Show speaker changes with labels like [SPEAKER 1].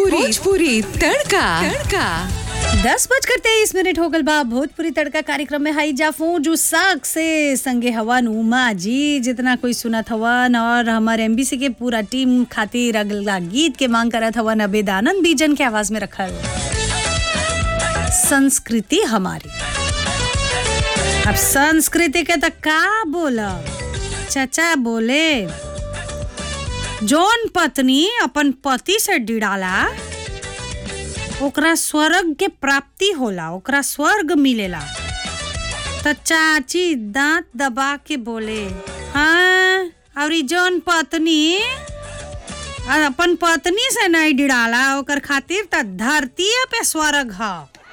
[SPEAKER 1] भोजपुरी भोजपुरी तड़का तड़का
[SPEAKER 2] दस बजकर तेईस मिनट हो गल बा भोजपुरी तड़का कार्यक्रम में हाई जाफू जो साग से संगे हवन उमा जी जितना कोई सुनत हवन और हमारे एमबीसी के पूरा टीम खातिर अगला गीत के मांग करत हवन अबेद आनंद बीजन के आवाज में रखल संस्कृति हमारी अब संस्कृति के तो का बोला चचा बोले जौन पत्नी अपन पति से डिड़ाला ओकरा स्वर्ग के प्राप्ति होला ओकरा स्वर्ग मिलेला त चाची दांत दबा के बोले हाँ और ई जौन पत्नी अपन पत्नी से नहीं डिड़ाला ओकर खातिर त धरती पे स्वर्ग ह